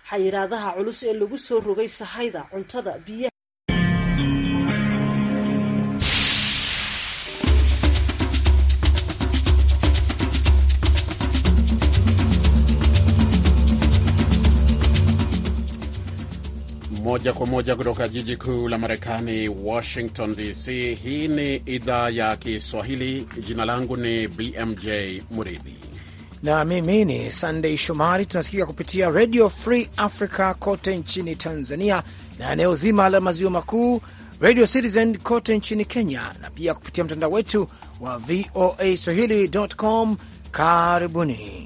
xayiraadaha culus ee lagu soo rogay sahayda cuntada biyaha Moja kwa moja kutoka jiji kuu la Marekani, Washington DC. Hii ni idhaa ya Kiswahili. Jina langu ni BMJ Muridhi na mimi ni Sunday Shomari. Tunasikika kupitia Radio Free Africa kote nchini Tanzania na eneo zima la maziwa makuu, Radio Citizen kote nchini Kenya, na pia kupitia mtandao wetu wa VOA swahili.com. Karibuni.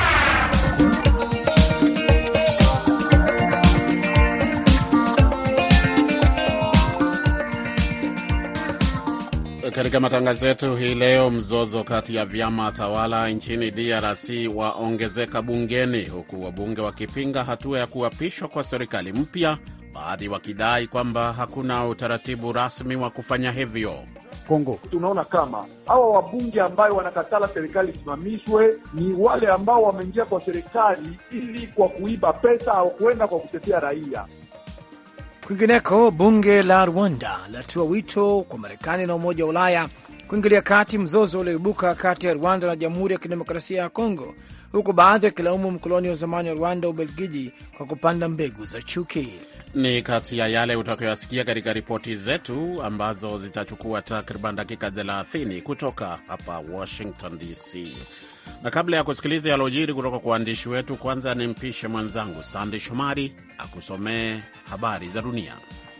Katika matangazo yetu hii leo, mzozo kati ya vyama tawala nchini DRC waongezeka bungeni, huku wabunge wakipinga hatua ya kuapishwa kwa serikali mpya, baadhi wakidai kwamba hakuna utaratibu rasmi wa kufanya hivyo. Kongo tunaona kama hawa wabunge ambayo wanakatala serikali isimamishwe ni wale ambao wameingia kwa serikali ili kwa kuiba pesa au kuenda kwa kutetea raia. Kwingineko, bunge la Rwanda latoa wito kwa Marekani na Umoja wa Ulaya kuingilia kati mzozo ulioibuka kati ya Rwanda na Jamhuri ya Kidemokrasia ya Kongo, huku baadhi wakilaumu mkoloni wa zamani wa Rwanda, Ubelgiji, kwa kupanda mbegu za chuki. Ni kati ya yale utakayoyasikia katika ripoti zetu ambazo zitachukua takriban dakika 30 kutoka hapa Washington DC. Na kabla ya kusikiliza yalojiri kutoka kwa waandishi wetu, kwanza ni mpishe mwenzangu Sande Shomari akusomee habari za dunia.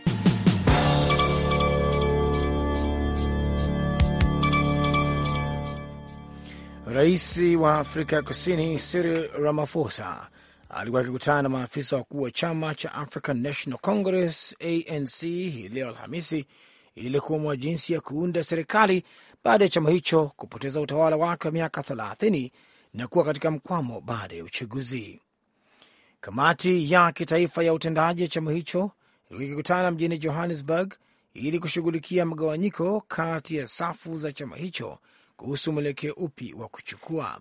Rais wa Afrika ya Kusini Cyril Ramaphosa alikuwa akikutana na maafisa wakuu wa chama cha African National Congress ANC hii leo Alhamisi ili kuamua jinsi ya kuunda serikali baada ya chama hicho kupoteza utawala wake wa miaka 30 na kuwa katika mkwamo baada ya uchaguzi. Kamati ya kitaifa ya utendaji ya chama hicho ilikuwa ikikutana mjini Johannesburg ili kushughulikia mgawanyiko kati ya safu za chama hicho kuhusu mwelekeo upi wa kuchukua.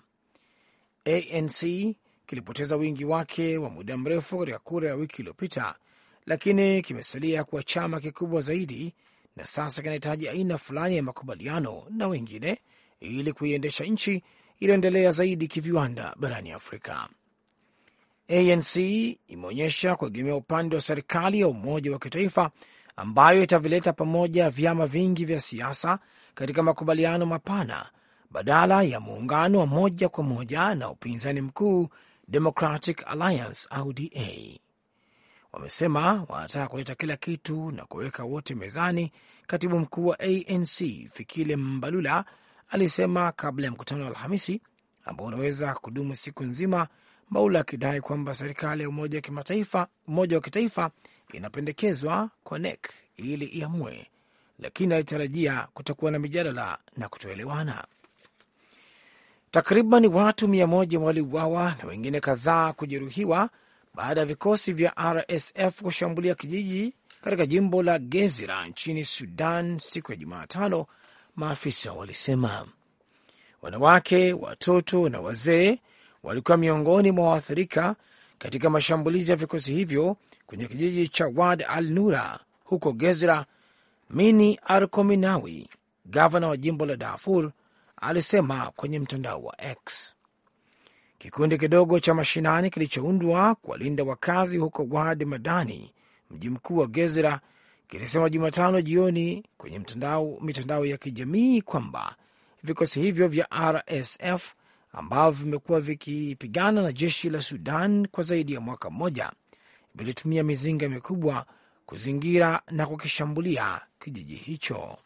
ANC kilipoteza wingi wake wa muda mrefu katika kura ya wiki iliyopita, lakini kimesalia kuwa chama kikubwa zaidi na sasa kinahitaji aina fulani ya makubaliano na wengine ili kuiendesha nchi iliyoendelea zaidi kiviwanda barani Afrika. ANC imeonyesha kuegemea upande wa serikali ya umoja wa kitaifa ambayo itavileta pamoja vyama vingi vya siasa katika makubaliano mapana badala ya muungano wa moja kwa moja na upinzani mkuu Democratic Alliance au DA. Wamesema wanataka kuleta kila kitu na kuweka wote mezani. Katibu mkuu wa ANC Fikile Mbalula alisema kabla ya mkutano wa Alhamisi ambao unaweza kudumu siku nzima, Mbaula akidai kwamba serikali ya umoja wa kimataifa, umoja wa kitaifa inapendekezwa kwa NEC ili iamue, lakini alitarajia kutakuwa na mijadala na kutoelewana. Takriban watu mia moja waliuawa na wengine kadhaa kujeruhiwa baada ya vikosi vya RSF kushambulia kijiji katika jimbo la Gezira nchini Sudan siku ya Jumatano, maafisa walisema. Wanawake, watoto na wazee walikuwa miongoni mwa waathirika katika mashambulizi ya vikosi hivyo kwenye kijiji cha Wad al Nura huko Gezira. Mini Arkominawi, gavana wa jimbo la Darfur, alisema kwenye mtandao wa X. Kikundi kidogo cha mashinani kilichoundwa kuwalinda wakazi huko Wad Madani, mji mkuu wa Gezira, kilisema Jumatano jioni kwenye mtandao, mitandao ya kijamii kwamba vikosi hivyo vya RSF ambavyo vimekuwa vikipigana na jeshi la Sudan kwa zaidi ya mwaka mmoja vilitumia mizinga mikubwa kuzingira na kukishambulia kijiji hicho.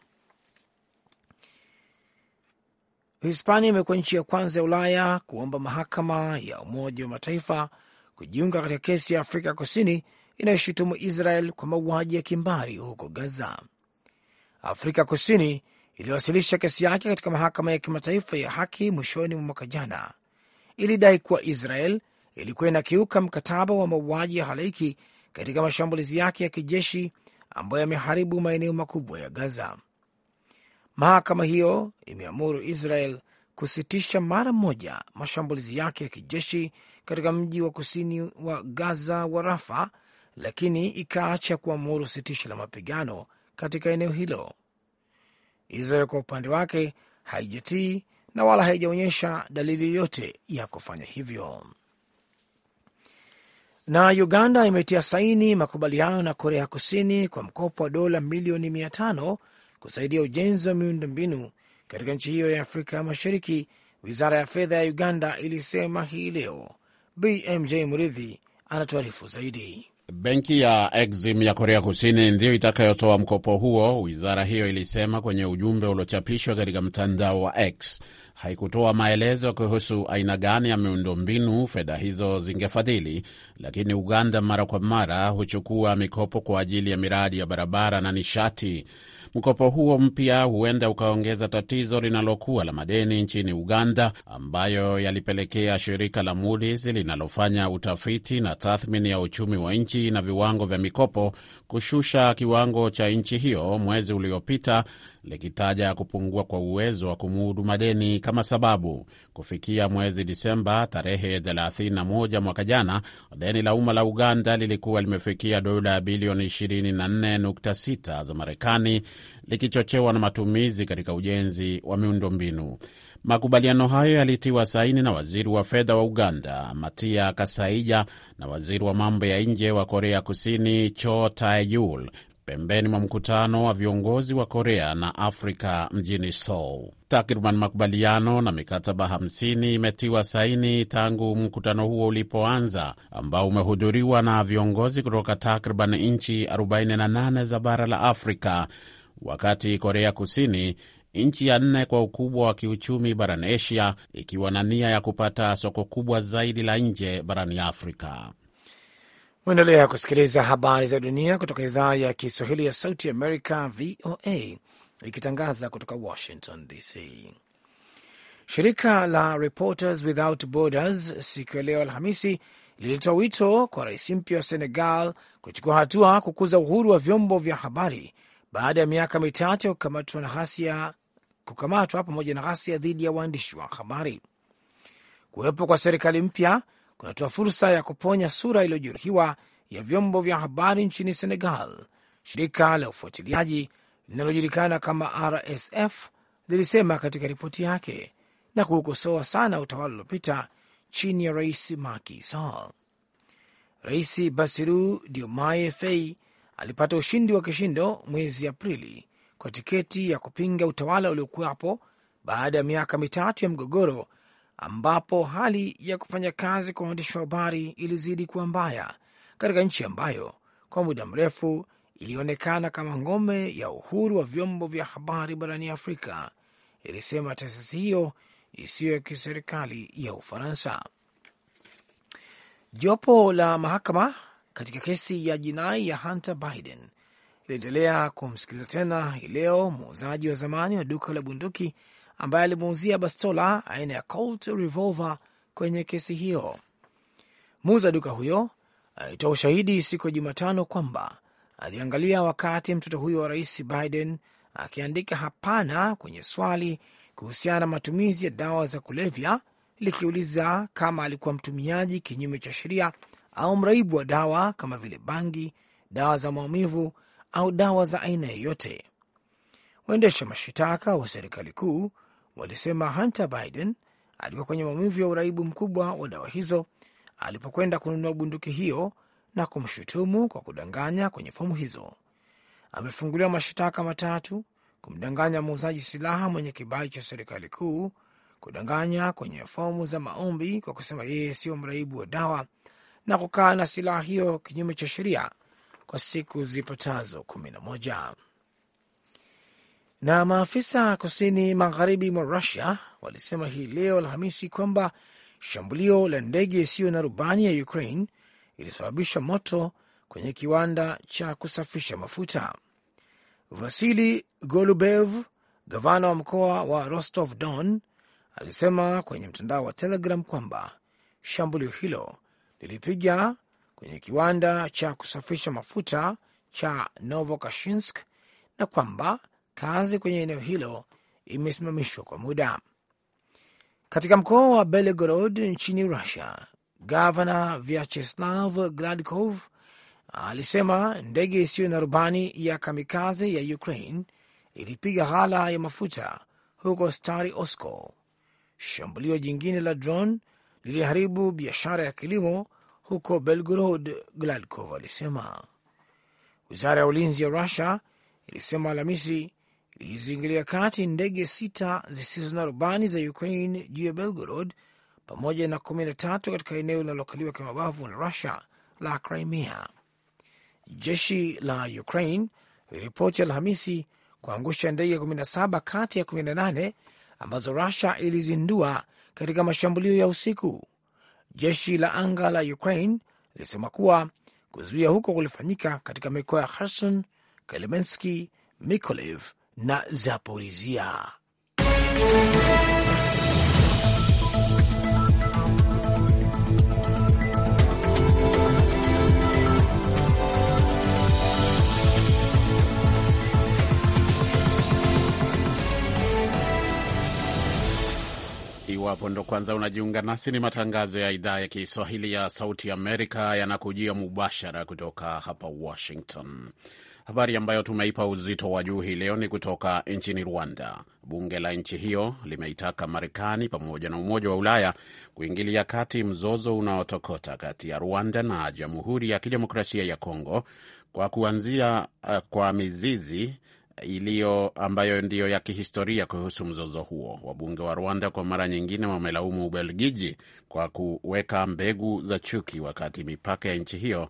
Hispania imekuwa nchi ya kwanza ya Ulaya kuomba mahakama ya Umoja wa Mataifa kujiunga katika kesi ya Afrika Kusini inayoshutumu Israel kwa mauaji ya kimbari huko Gaza. Afrika Kusini iliwasilisha kesi yake katika mahakama ya kimataifa ya haki mwishoni mwa mwaka jana. Ilidai kuwa Israel ilikuwa inakiuka mkataba wa mauaji ya halaiki katika mashambulizi yake ya kijeshi ambayo yameharibu maeneo makubwa ya Gaza. Mahakama hiyo imeamuru Israel kusitisha mara moja mashambulizi yake ya kijeshi katika mji wa kusini wa Gaza wa Rafa, lakini ikaacha kuamuru sitisho la mapigano katika eneo hilo. Israel kwa upande wake haijatii na wala haijaonyesha dalili yoyote ya kufanya hivyo. Na Uganda imetia saini makubaliano na Korea Kusini kwa mkopo wa dola milioni mia tano kusaidia ujenzi wa miundo mbinu katika nchi hiyo ya Afrika ya Mashariki. Wizara ya fedha ya Uganda ilisema hii leo. BMJ Muridhi anatuarifu zaidi. Benki ya Exim ya Korea Kusini ndiyo itakayotoa mkopo huo, wizara hiyo ilisema kwenye ujumbe uliochapishwa katika mtandao wa X. Haikutoa maelezo kuhusu aina gani ya miundombinu fedha hizo zingefadhili, lakini Uganda mara kwa mara huchukua mikopo kwa ajili ya miradi ya barabara na nishati. Mkopo huo mpya huenda ukaongeza tatizo linalokuwa la madeni nchini Uganda, ambayo yalipelekea shirika la Moody's linalofanya utafiti na tathmini ya uchumi wa nchi na viwango vya mikopo kushusha kiwango cha nchi hiyo mwezi uliopita, likitaja kupungua kwa uwezo wa kumudu madeni kama sababu. Kufikia mwezi Disemba tarehe 31 mwaka jana, deni la umma la Uganda lilikuwa limefikia dola bilioni 24.6 za Marekani, likichochewa na matumizi katika ujenzi wa miundombinu. Makubaliano hayo yalitiwa saini na waziri wa fedha wa Uganda Matia Kasaija na waziri wa mambo ya nje wa Korea Kusini Cho Tae-yul pembeni mwa mkutano wa viongozi wa Korea na Afrika mjini Seoul. Takriban makubaliano na mikataba 50 imetiwa saini tangu mkutano huo ulipoanza, ambao umehudhuriwa na viongozi kutoka takriban nchi 48 za bara la Afrika, wakati Korea Kusini nchi ya nne kwa ukubwa wa kiuchumi barani Asia, ikiwa na nia ya kupata soko kubwa zaidi la nje barani Afrika. Uendelea kusikiliza habari za dunia kutoka idhaa ya Kiswahili ya Sauti Amerika, VOA, ikitangaza kutoka Washington DC. Shirika la Reporters Without Borders siku ya leo Alhamisi lilitoa wito kwa rais mpya wa Senegal kuchukua hatua kukuza uhuru wa vyombo vya habari baada ya miaka mitatu ya kukamatwa na ghasia kukamatwa pamoja na ghasia dhidi ya waandishi wa habari. Kuwepo kwa serikali mpya kunatoa fursa ya kuponya sura iliyojeruhiwa ya vyombo vya habari nchini Senegal. Shirika la ufuatiliaji linalojulikana kama RSF lilisema katika ripoti yake na kuukosoa sana utawala uliopita chini ya rais Macky Sall. Rais Bassirou Diomaye Faye alipata ushindi wa kishindo mwezi Aprili kwa tiketi ya kupinga utawala uliokuwapo baada ya miaka mitatu ya mgogoro ambapo hali ya kufanya kazi kwa waandishi wa habari ilizidi kuwa mbaya katika nchi ambayo kwa muda mrefu ilionekana kama ngome ya uhuru wa vyombo vya habari barani Afrika, ilisema taasisi hiyo isiyo ya kiserikali ya Ufaransa. Jopo la mahakama katika kesi ya jinai ya Hunter Biden iliendelea kumsikiliza tena hii leo muuzaji wa zamani wa duka la bunduki ambaye alimuuzia bastola aina ya Colt revolver kwenye kesi hiyo. Muuza duka huyo alitoa ushahidi siku ya Jumatano kwamba aliangalia wakati mtoto huyo wa rais Biden akiandika hapana kwenye swali kuhusiana na matumizi ya dawa za kulevya, likiuliza kama alikuwa mtumiaji kinyume cha sheria au mraibu wa dawa kama vile bangi, dawa za maumivu au dawa za aina yoyote. Waendesha mashitaka wa serikali kuu walisema Hunter Biden alikuwa kwenye maumivu ya uraibu mkubwa wa dawa hizo alipokwenda kununua bunduki hiyo na kumshutumu kwa kudanganya kwenye fomu hizo. Amefunguliwa mashitaka matatu: kumdanganya muuzaji silaha mwenye kibali cha serikali kuu, kudanganya kwenye fomu za maombi kwa kusema yeye sio mraibu wa dawa, na kukaa na silaha hiyo kinyume cha sheria kwa siku zipatazo kumi na moja. Na maafisa kusini magharibi mwa Rusia walisema hii leo Alhamisi kwamba shambulio la ndege isiyo na rubani ya Ukraine ilisababisha moto kwenye kiwanda cha kusafisha mafuta. Vasili Golubev, gavana wa mkoa wa Rostov Don, alisema kwenye mtandao wa Telegram kwamba shambulio hilo lilipiga kwenye kiwanda cha kusafisha mafuta cha Novokashinsk na kwamba kazi kwenye eneo hilo imesimamishwa kwa muda. Katika mkoa wa Belgorod nchini Russia, gavana Vyacheslav Gladkov alisema ndege isiyo na rubani ya kamikaze ya Ukraine ilipiga ghala ya mafuta huko Stary Oskol. Shambulio jingine la drone liliharibu biashara ya kilimo huko Belgorod, Gladkov alisema. Wizara ya ulinzi ya Rusia ilisema Alhamisi ilizingilia kati ndege sita zisizo na rubani za Ukraine juu ya Belgorod pamoja na kumi na tatu katika eneo linalokaliwa kimabavu na Rusia la Crimea. Jeshi la Ukraine liliripoti Alhamisi kuangusha ndege 17 kati ya 18 ambazo Rusia ilizindua katika mashambulio ya usiku. Jeshi la anga la Ukraine lilisema kuwa kuzuia huko kulifanyika katika mikoa ya Kherson, Kelemenski, Mykolaiv na Zaporizhia. Iwapo ndo kwanza unajiunga nasi, ni matangazo ya idhaa ya Kiswahili ya Sauti Amerika yanakujia mubashara kutoka hapa Washington. Habari ambayo tumeipa uzito wa juu hii leo ni kutoka nchini Rwanda. Bunge la nchi hiyo limeitaka Marekani pamoja na Umoja wa Ulaya kuingilia kati mzozo unaotokota kati ya Rwanda na Jamhuri ya Kidemokrasia ya Kongo kwa kuanzia uh, kwa mizizi iliyo ambayo ndiyo ya kihistoria kuhusu mzozo huo. Wabunge wa Rwanda kwa mara nyingine wamelaumu Ubelgiji kwa kuweka mbegu za chuki wakati mipaka ya nchi hiyo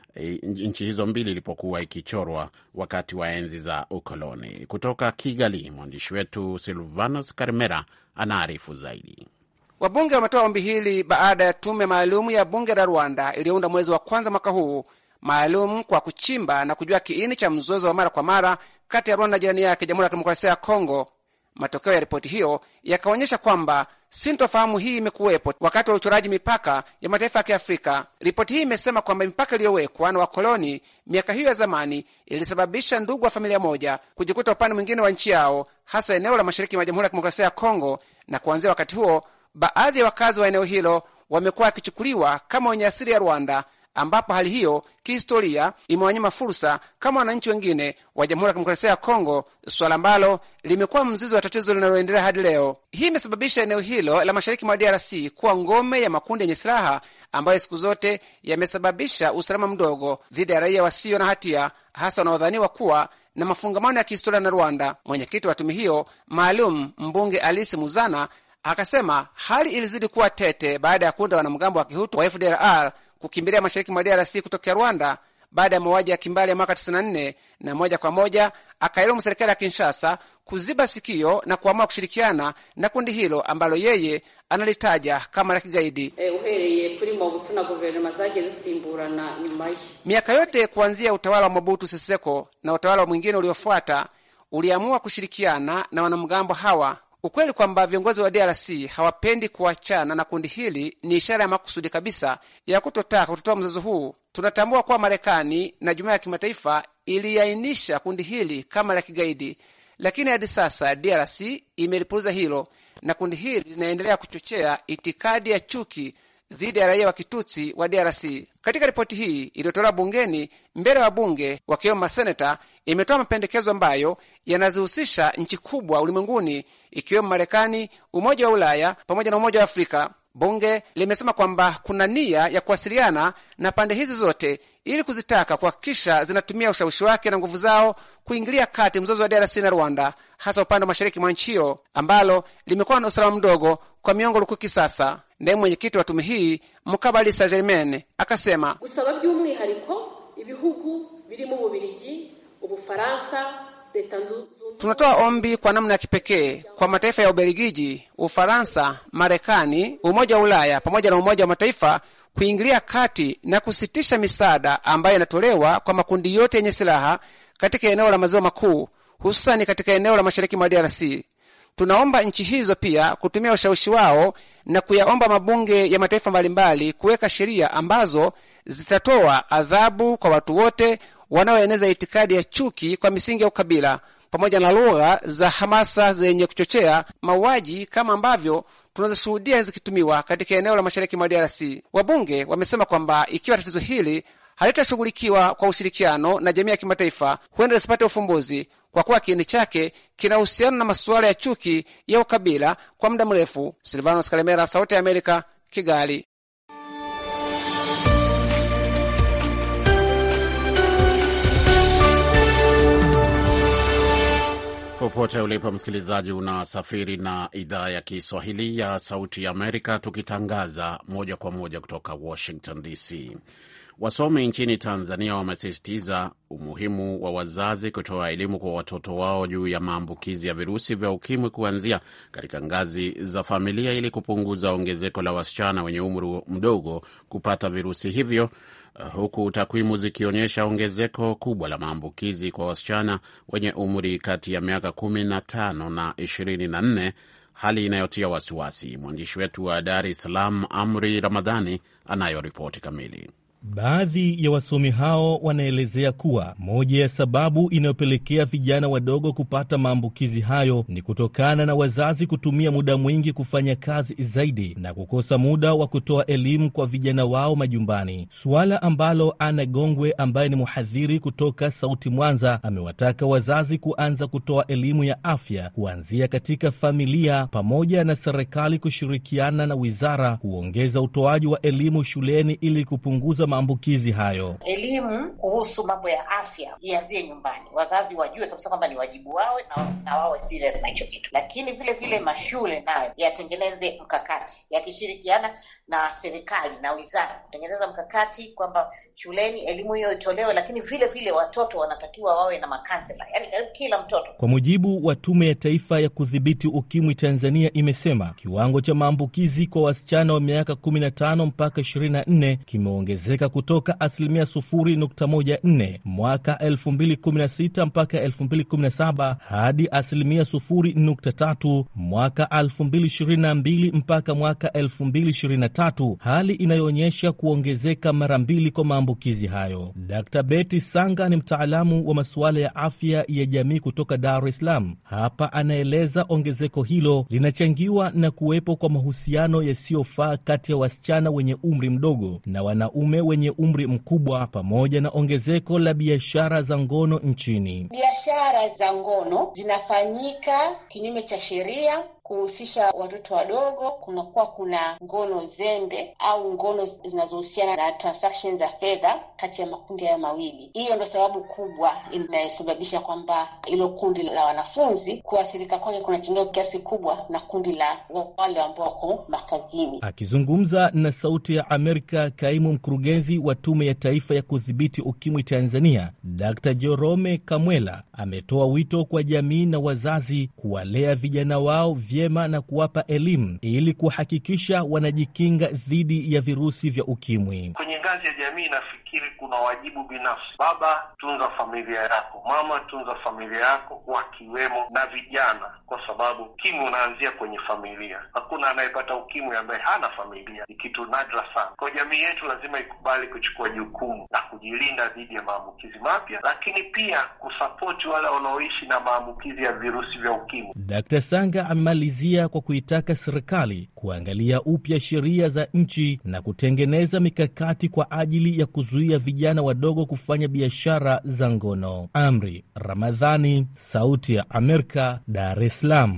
nchi hizo mbili ilipokuwa ikichorwa wakati wa enzi za ukoloni. Kutoka Kigali, mwandishi wetu Silvanos Karimera anaarifu zaidi. Wabunge wametoa ombi hili baada ya tume maalumu ya bunge la Rwanda iliyounda mwezi wa kwanza mwaka huu maalum kwa kuchimba na kujua kiini cha mzozo wa mara kwa mara kati ya Rwanda na jirani yake Jamhuri ya Kidemokrasia ya Kongo. Matokeo ya ripoti hiyo yakaonyesha kwamba sintofahamu hii imekuwepo wakati wa uchoraji mipaka ya mataifa ya Kiafrika. Ripoti hii imesema kwamba mipaka iliyowekwa na wakoloni miaka hiyo ya zamani ilisababisha ndugu wa familia moja kujikuta upande mwingine wa nchi yao, hasa eneo la mashariki mwa Jamhuri ya Kidemokrasia ya Kongo, na kuanzia wakati huo baadhi ya wakazi wa eneo hilo wamekuwa wakichukuliwa kama wenye asili ya Rwanda ambapo hali hiyo kihistoria imewanyima fursa kama wananchi wengine wa Jamhuri ya Kidemokrasia ya Kongo, suala ambalo limekuwa mzizi wa tatizo linaloendelea hadi leo. Hii imesababisha eneo hilo la mashariki mwa DRC kuwa ngome ya makundi yenye silaha ambayo siku zote yamesababisha usalama mdogo dhidi ya raia wasio na hatia, hasa wanaodhaniwa kuwa na mafungamano ya kihistoria na Rwanda. Mwenyekiti wa tume hiyo maalum, mbunge Alice Muzana, akasema hali ilizidi kuwa tete baada ya kundi la wanamgambo wa kihutu wa FDLR kukimbilia mashariki mwa DRC kutokea Rwanda baada ya mauaji ya kimbali ya mwaka 94 na moja kwa moja akailaumu serikali ya Kinshasa kuziba sikio na kuamua kushirikiana na kundi hilo ambalo yeye analitaja kama la kigaidi. Eh, uhereye kuri Mobutu na guverinoma zagiye zisimburana nyuma ye. Miaka yote kuanzia utawala wa Mobutu Sese Seko na utawala mwingine uliofuata uliamua kushirikiana na wanamgambo hawa. Ukweli kwamba viongozi wa DRC hawapendi kuachana na kundi hili ni ishara ya makusudi kabisa ya kutotaka kutotoa mzozo huu. Tunatambua kuwa Marekani na jumuiya ya kimataifa iliainisha kundi hili kama la kigaidi, lakini hadi sasa DRC imelipuuza hilo na kundi hili linaendelea kuchochea itikadi ya chuki dhidi ya raia wa kitutsi wa DRC. Katika ripoti hii iliyotolewa bungeni mbele ya wabunge wakiwemo maseneta, imetoa mapendekezo ambayo yanazihusisha nchi kubwa ulimwenguni ikiwemo Marekani, Umoja wa Ulaya pamoja na Umoja wa Afrika. Bunge limesema kwamba kuna nia ya kuwasiliana na pande hizi zote ili kuzitaka kuhakikisha zinatumia ushawishi wake na nguvu zao kuingilia kati mzozo wa DRC na Rwanda, hasa upande wa mashariki mwa nchi hiyo ambalo limekuwa na usalama mdogo kwa miongo lukuki sasa. Ndiye mwenyekiti wa tume hii Mukabalisa Germaine akasema gusaba by'umwihariko ibihugu birimo Ububirigi, Ubufaransa, leta nzu tunatoa ombi kwa namna ya kipekee kwa mataifa ya Ubelgiji, Ufaransa, Marekani, Umoja wa Ulaya pamoja na Umoja wa Mataifa kuingilia kati na kusitisha misaada ambayo inatolewa kwa makundi yote yenye silaha katika eneo la maziwa makuu, hususani katika eneo la mashariki mwa DRC. Tunaomba nchi hizo pia kutumia ushawishi wao na kuyaomba mabunge ya mataifa mbalimbali kuweka sheria ambazo zitatoa adhabu kwa watu wote wanaoeneza itikadi ya chuki kwa misingi ya ukabila pamoja na lugha za hamasa zenye kuchochea mauaji kama ambavyo tunazishuhudia zikitumiwa katika eneo la mashariki mwa DRC. Wabunge wamesema kwamba ikiwa tatizo hili halitashughulikiwa kwa ushirikiano na jamii ya kimataifa, huenda lisipate ufumbuzi, kwa kuwa kiini chake kina uhusiano na masuala ya chuki ya ukabila kwa muda mrefu. Silvanos Kalemera, Sauti ya Amerika, Kigali. Popote ulipo msikilizaji, unasafiri na idhaa ya Kiswahili ya Sauti ya Amerika, tukitangaza moja kwa moja kutoka Washington DC. Wasomi nchini Tanzania wamesisitiza umuhimu wa wazazi kutoa elimu kwa watoto wao juu ya maambukizi ya virusi vya ukimwi kuanzia katika ngazi za familia ili kupunguza ongezeko la wasichana wenye umri mdogo kupata virusi hivyo, huku takwimu zikionyesha ongezeko kubwa la maambukizi kwa wasichana wenye umri kati ya miaka 15 na 24, hali inayotia wasiwasi. Mwandishi wetu wa Dar es Salaam, Amri Ramadhani, anayo ripoti kamili. Baadhi ya wasomi hao wanaelezea kuwa moja ya sababu inayopelekea vijana wadogo kupata maambukizi hayo ni kutokana na wazazi kutumia muda mwingi kufanya kazi zaidi na kukosa muda wa kutoa elimu kwa vijana wao majumbani, suala ambalo Ana Gongwe ambaye ni mhadhiri kutoka Sauti Mwanza amewataka wazazi kuanza kutoa elimu ya afya kuanzia katika familia, pamoja na serikali kushirikiana na wizara kuongeza utoaji wa elimu shuleni ili kupunguza maambukizi hayo. Elimu kuhusu mambo ya afya ianzie nyumbani, wazazi wajue kabisa kwamba ni wajibu wao na, na wawe serious na hicho kitu, lakini vile vile mashule nayo yatengeneze mkakati yakishirikiana na serikali na wizara kutengeneza mkakati kwamba shuleni elimu hiyo itolewe, lakini vile vile watoto wanatakiwa wawe na makansela, yani karibu kila mtoto. Kwa mujibu wa Tume ya Taifa ya Kudhibiti Ukimwi Tanzania imesema kiwango cha maambukizi kwa wasichana wa miaka 15 mpaka 24 kimeongezeka kutoka asilimia 0.14 mwaka 2016 mpaka 2017 hadi asilimia 0.3 mwaka 2022 mpaka mwaka 2023, hali inayoonyesha kuongezeka mara mbili kwa maambukizi hayo. Dr. Betty Sanga ni mtaalamu wa masuala ya afya ya jamii kutoka Dar es Salaam. Hapa anaeleza ongezeko hilo linachangiwa na kuwepo kwa mahusiano yasiyofaa kati ya wasichana wenye umri mdogo na wanaume wenye umri mkubwa pamoja na ongezeko la biashara za ngono nchini. Biashara za ngono zinafanyika kinyume cha sheria kuhusisha watoto wadogo. Kunakuwa kuna ngono zembe au ngono zinazohusiana na transactions za fedha kati ya makundi hayo mawili. Hiyo ndo sababu kubwa inayosababisha kwamba hilo kundi la wanafunzi kuathirika kwake kunachangia kiasi kubwa na kundi la wale ambao wako makazini. Akizungumza na Sauti ya Amerika, kaimu mkurugenzi wa Tume ya Taifa ya Kudhibiti Ukimwi Tanzania, Dr. Jerome Kamwela ametoa wito kwa jamii na wazazi kuwalea vijana wao vyema na kuwapa elimu ili kuhakikisha wanajikinga dhidi ya virusi vya ukimwi. Kwenye ngazi ya jamii, nafikiri kuna wajibu binafsi. Baba, tunza familia yako. Mama, tunza familia yako, wakiwemo na vijana, kwa sababu ukimwi unaanzia kwenye familia. Hakuna anayepata ukimwi ambaye hana familia, ni kitu nadra sana. Kwa jamii yetu lazima ikubali kuchukua jukumu la kujilinda dhidi ya maambukizi mapya, lakini pia kusapoti wale wanaoishi na maambukizi ya virusi vya ukimwi. Dkt. Sanga amemalizia kwa kuitaka serikali kuangalia upya sheria za nchi na kutengeneza mikakati kwa ajili ya kuzuia vijana wadogo kufanya biashara za ngono. Amri Ramadhani, Sauti ya Amerika, Dar es Salaam.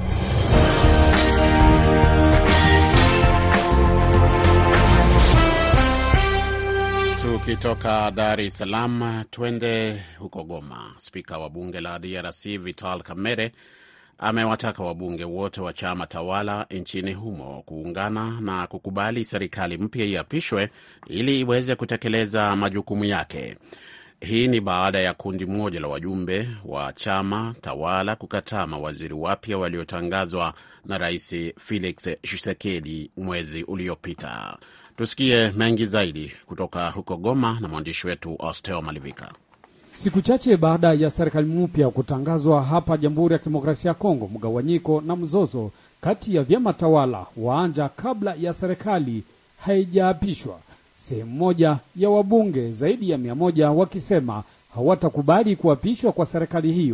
Tukitoka Dar es Salaam twende huko Goma. Spika wa bunge la DRC Vital Kamerhe amewataka wabunge wote wa chama tawala nchini humo kuungana na kukubali serikali mpya iapishwe ili iweze kutekeleza majukumu yake. Hii ni baada ya kundi moja la wajumbe wa chama tawala kukataa mawaziri wapya waliotangazwa na Rais Felix Tshisekedi mwezi uliopita. Tusikie mengi zaidi kutoka huko Goma na mwandishi wetu Osteo Malivika. Siku chache baada ya serikali mpya kutangazwa hapa Jamhuri ya Kidemokrasia ya Kongo, mgawanyiko na mzozo kati ya vyama tawala waanja kabla ya serikali haijaapishwa. Sehemu moja ya wabunge zaidi ya mia moja wakisema hawatakubali kuapishwa kwa serikali hiyo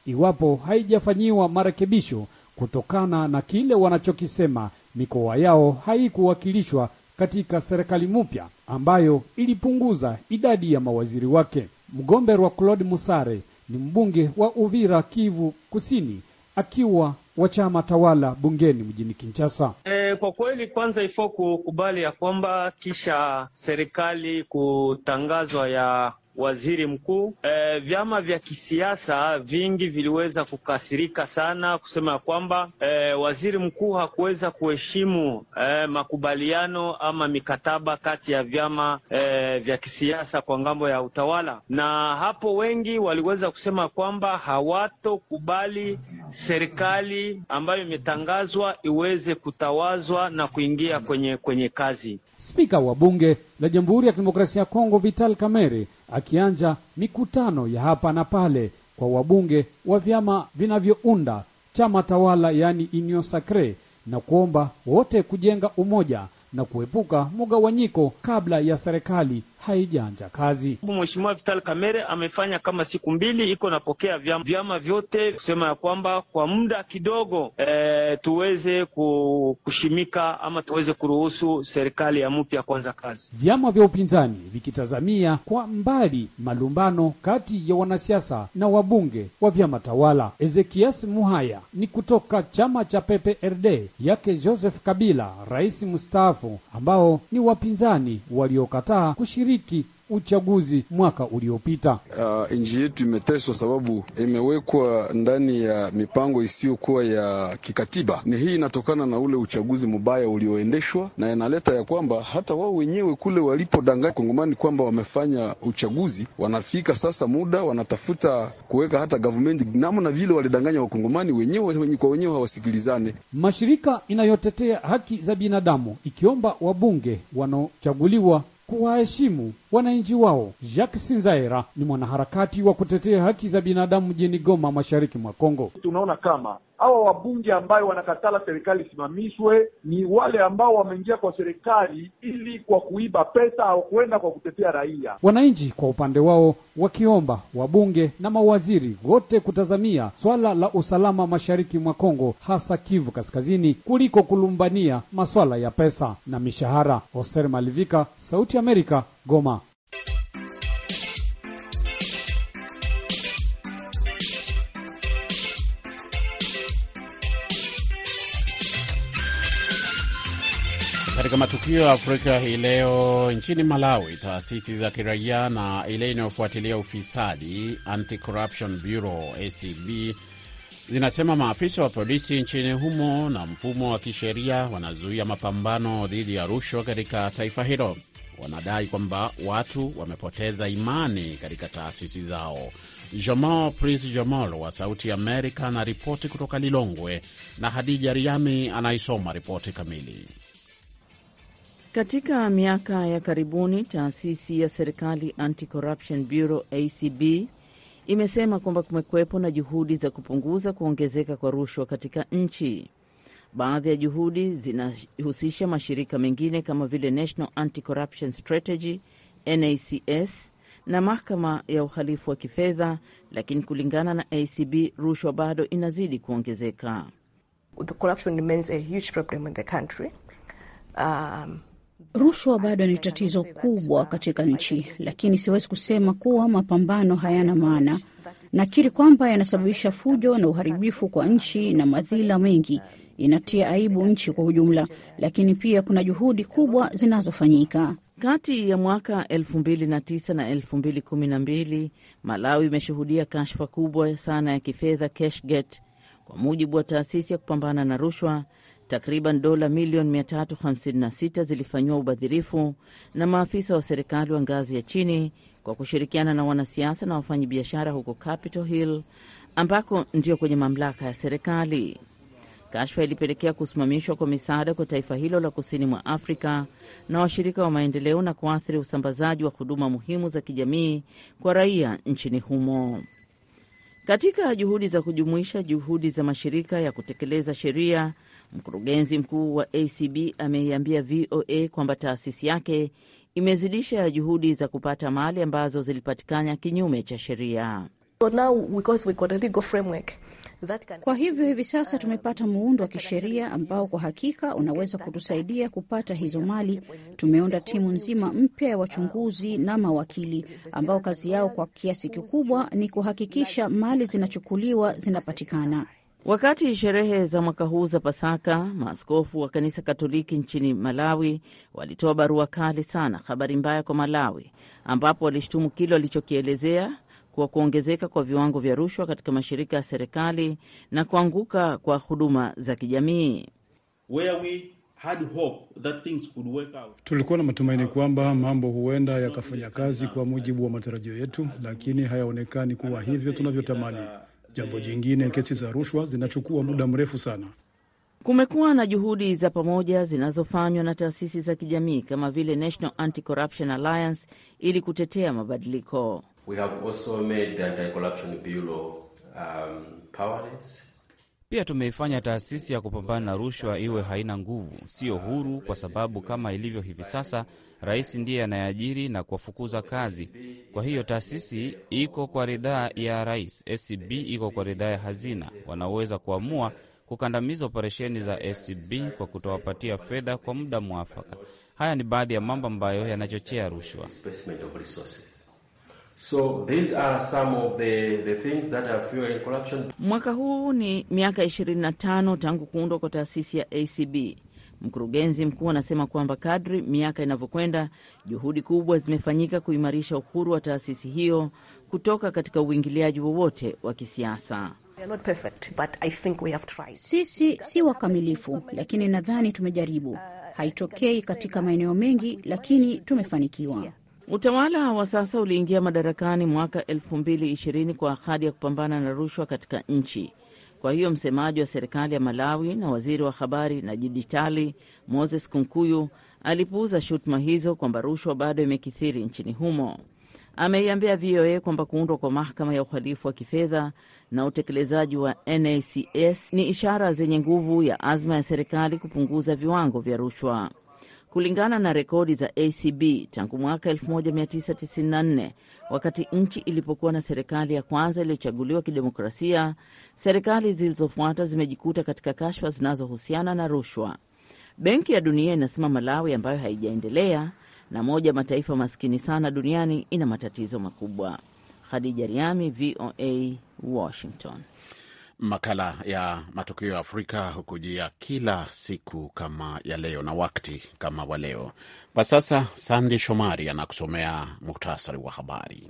iwapo haijafanyiwa marekebisho kutokana na kile wanachokisema mikoa yao haikuwakilishwa katika serikali mpya ambayo ilipunguza idadi ya mawaziri wake. Mgomberwa Claude Musare ni mbunge wa Uvira, Kivu Kusini, akiwa wa chama tawala bungeni mjini Kinshasa. E, kwa kweli kwanza ifo kukubali ya kwamba kisha serikali kutangazwa ya waziri mkuu e, vyama vya kisiasa vingi viliweza kukasirika sana kusema ya kwamba e, waziri mkuu hakuweza kuheshimu e, makubaliano ama mikataba kati ya vyama e, vya kisiasa kwa ngambo ya utawala, na hapo wengi waliweza kusema kwamba hawatokubali serikali ambayo imetangazwa iweze kutawazwa na kuingia kwenye kwenye kazi. Spika wa bunge la Jamhuri ya Kidemokrasia ya Kongo Vital Kamerhe akianja mikutano ya hapa na pale kwa wabunge wa vyama vinavyounda chama tawala, yaani Union Sacre, na kuomba wote kujenga umoja na kuepuka mgawanyiko kabla ya serikali haijaanja kazi. Mheshimiwa Vital Kamerhe amefanya kama siku mbili iko napokea vyama, vyama vyote kusema ya kwamba kwa muda kidogo e, tuweze kushimika ama tuweze kuruhusu serikali ya mpya kwanza kazi. Vyama vya upinzani vikitazamia kwa mbali malumbano kati ya wanasiasa na wabunge wa vyama tawala. Ezekias Muhaya ni kutoka chama cha PPRD yake Joseph Kabila, rais mstaafu, ambao ni wapinzani waliokataa kushiriki uchaguzi mwaka uliopita. Uh, nchi yetu imeteswa sababu imewekwa ndani ya mipango isiyokuwa ya kikatiba. Ni hii inatokana na ule uchaguzi mbaya ulioendeshwa, na inaleta ya kwamba hata wao wenyewe kule walipodanganya Kongomani kwamba wamefanya uchaguzi, wanafika sasa muda wanatafuta kuweka hata gavumenti namna vile walidanganya Wakongomani wenyewe kwa wenyewe hawasikilizane. Mashirika inayotetea haki za binadamu ikiomba wabunge wanaochaguliwa kuwaheshimu wananchi wao. Jacques Sinzaera ni mwanaharakati wa kutetea haki za binadamu mjini Goma, mashariki mwa Kongo. Tunaona kama hawa wabunge ambayo wanakatala serikali isimamishwe ni wale ambao wameingia kwa serikali ili kwa kuiba pesa au kuenda kwa kutetea raia. Wananchi kwa upande wao wakiomba wabunge na mawaziri wote kutazamia swala la usalama mashariki mwa Kongo, hasa Kivu Kaskazini, kuliko kulumbania maswala ya pesa na mishahara. Oser Malivika, Sauti ya Amerika, Goma. Katika matukio ya Afrika hii leo, nchini Malawi, taasisi za kiraia na ile inayofuatilia ufisadi Anti-Corruption Bureau ACB zinasema maafisa wa polisi nchini humo na mfumo wa kisheria wanazuia mapambano dhidi ya rushwa katika taifa hilo. Wanadai kwamba watu wamepoteza imani katika taasisi zao. Jamal Prince Jamal wa Sauti Amerika ana ripoti kutoka Lilongwe na Hadija Riami anaisoma ripoti kamili. Katika miaka ya karibuni taasisi ya serikali Anti-Corruption Bureau ACB imesema kwamba kumekuwepo na juhudi za kupunguza kuongezeka kwa rushwa katika nchi. Baadhi ya juhudi zinahusisha mashirika mengine kama vile National Anti-Corruption Strategy NACS na mahakama ya uhalifu wa kifedha, lakini kulingana na ACB rushwa bado inazidi kuongezeka. The corruption remains a huge problem in the country. Um, Rushwa bado ni tatizo kubwa katika nchi, lakini siwezi kusema kuwa mapambano hayana maana. Nakiri kwamba yanasababisha fujo na uharibifu kwa nchi na madhila mengi. Inatia aibu nchi kwa ujumla, lakini pia kuna juhudi kubwa zinazofanyika. Kati ya mwaka 2009 na 2012 Malawi imeshuhudia kashfa kubwa sana ya kifedha Cashgate. Kwa mujibu wa taasisi ya kupambana na rushwa, takriban dola milioni 356 zilifanyiwa ubadhirifu na maafisa wa serikali wa ngazi ya chini kwa kushirikiana na wanasiasa na wafanyabiashara huko Capitol Hill ambako ndio kwenye mamlaka ya serikali. Kashfa ilipelekea kusimamishwa kwa misaada kwa taifa hilo la kusini mwa Afrika na washirika wa maendeleo na kuathiri usambazaji wa huduma muhimu za kijamii kwa raia nchini humo. Katika juhudi za kujumuisha juhudi za mashirika ya kutekeleza sheria, mkurugenzi mkuu wa ACB ameiambia VOA kwamba taasisi yake imezidisha juhudi za kupata mali ambazo zilipatikana kinyume cha sheria. So now because we got a legal framework kwa hivyo hivi sasa tumepata muundo wa kisheria ambao kwa hakika unaweza kutusaidia kupata hizo mali. Tumeunda timu nzima mpya ya wachunguzi na mawakili ambao kazi yao kwa kiasi kikubwa ni kuhakikisha mali zinachukuliwa zinapatikana. Wakati sherehe za mwaka huu za Pasaka, maaskofu wa kanisa Katoliki nchini Malawi walitoa barua kali sana, habari mbaya kwa Malawi, ambapo walishtumu kile walichokielezea kwa kuongezeka kwa viwango vya rushwa katika mashirika ya serikali na kuanguka kwa huduma za kijamii. Tulikuwa na matumaini kwamba mambo huenda yakafanya kazi kwa mujibu wa matarajio yetu, lakini hayaonekani kuwa hivyo tunavyotamani. Jambo jingine, kesi za rushwa zinachukua muda mrefu sana. Kumekuwa na juhudi za pamoja zinazofanywa na taasisi za kijamii kama vile National Anti-Corruption Alliance ili kutetea mabadiliko. We have also made the Anti-Corruption Bureau um, powerless. Pia tumeifanya taasisi ya kupambana na rushwa iwe haina nguvu, siyo huru, kwa sababu kama ilivyo hivi sasa, rais ndiye anayeajiri na kuwafukuza kazi. Kwa hiyo taasisi iko kwa ridhaa ya rais, SCB iko kwa ridhaa ya hazina. Wanaweza kuamua kukandamiza operesheni za SCB kwa kutowapatia fedha kwa muda mwafaka. Haya ni baadhi ya mambo ambayo yanachochea rushwa. So these are some of the, the things that are fueling corruption. Mwaka huu ni miaka 25 tangu kuundwa kwa taasisi ya ACB. Mkurugenzi mkuu anasema kwamba kadri miaka inavyokwenda, juhudi kubwa zimefanyika kuimarisha uhuru wa taasisi hiyo kutoka katika uingiliaji wowote wa kisiasa. Sisi si wakamilifu, lakini nadhani tumejaribu. Haitokei katika maeneo mengi, lakini tumefanikiwa. Utawala wa sasa uliingia madarakani mwaka 2020 kwa ahadi ya kupambana na rushwa katika nchi. Kwa hiyo msemaji wa serikali ya Malawi na waziri wa habari na dijitali Moses Kunkuyu alipuuza shutuma hizo kwamba rushwa bado imekithiri nchini humo. Ameiambia VOA kwamba kuundwa kwa mahakama ya uhalifu wa kifedha na utekelezaji wa NACS ni ishara zenye nguvu ya azma ya serikali kupunguza viwango vya rushwa. Kulingana na rekodi za ACB tangu mwaka 1994 wakati nchi ilipokuwa na serikali ya kwanza iliyochaguliwa kidemokrasia, serikali zilizofuata zimejikuta katika kashfa zinazohusiana na rushwa. Benki ya Dunia inasema Malawi, ambayo haijaendelea na moja mataifa maskini sana duniani, ina matatizo makubwa. Khadija Riami, VOA, Washington. Makala ya matukio ya Afrika hukujia kila siku kama ya leo na wakati kama wa leo. Kwa sasa, Sandi Shomari anakusomea muktasari wa habari.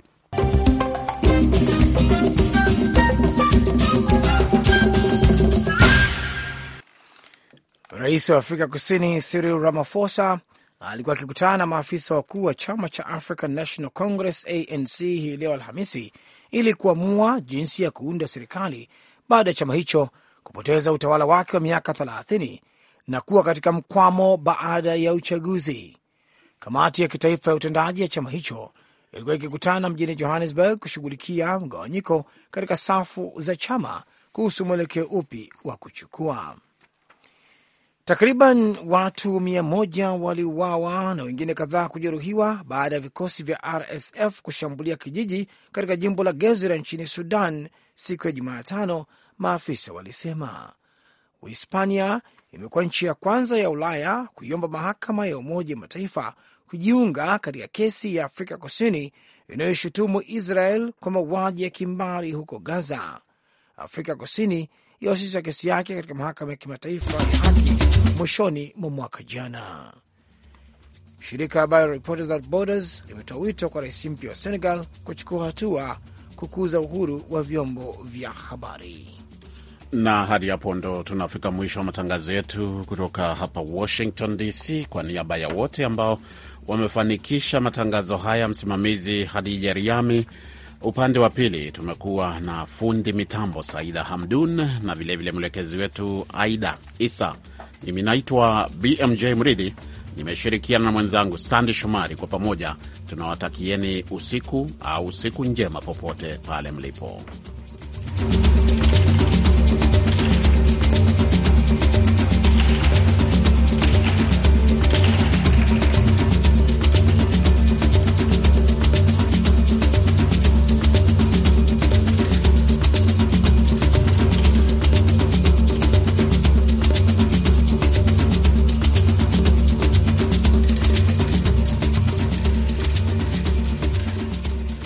Rais wa Afrika Kusini Cyril Ramaphosa alikuwa akikutana na maafisa wakuu wa chama cha African National Congress ANC hii leo Alhamisi ili kuamua jinsi ya kuunda serikali baada ya chama hicho kupoteza utawala wake wa miaka 30 na kuwa katika mkwamo baada ya uchaguzi. Kamati ya kitaifa ya utendaji ya chama hicho ilikuwa ikikutana mjini Johannesburg kushughulikia mgawanyiko katika safu za chama kuhusu mwelekeo upi wa kuchukua. Takriban watu mia moja waliuawa na wengine kadhaa kujeruhiwa baada ya vikosi vya RSF kushambulia kijiji katika jimbo la Gezira nchini Sudan siku ya Jumatano, maafisa walisema. Uhispania imekuwa nchi ya kwanza ya Ulaya kuiomba mahakama ya Umoja wa Mataifa kujiunga katika kesi ya Afrika Kusini inayoshutumu Israel kwa mauaji ya kimbari huko Gaza. Afrika Kusini iliwasilisha kesi yake katika mahakama ya kimataifa ya haki mwishoni mwa mwaka jana. Shirika ambayo Reporters Without Borders limetoa wito kwa rais mpya wa Senegal kuchukua hatua kukuza uhuru wa vyombo vya habari. Na hadi hapo ndo tunafika mwisho wa matangazo yetu kutoka hapa Washington DC. Kwa niaba ya wote ambao wamefanikisha matangazo haya, msimamizi Hadija Riami, upande wa pili tumekuwa na fundi mitambo Saida Hamdun na vilevile mwelekezi wetu Aida Isa. Mimi naitwa BMJ Mridhi, nimeshirikiana na mwenzangu Sandi Shomari. Kwa pamoja tunawatakieni usiku au siku njema popote pale mlipo.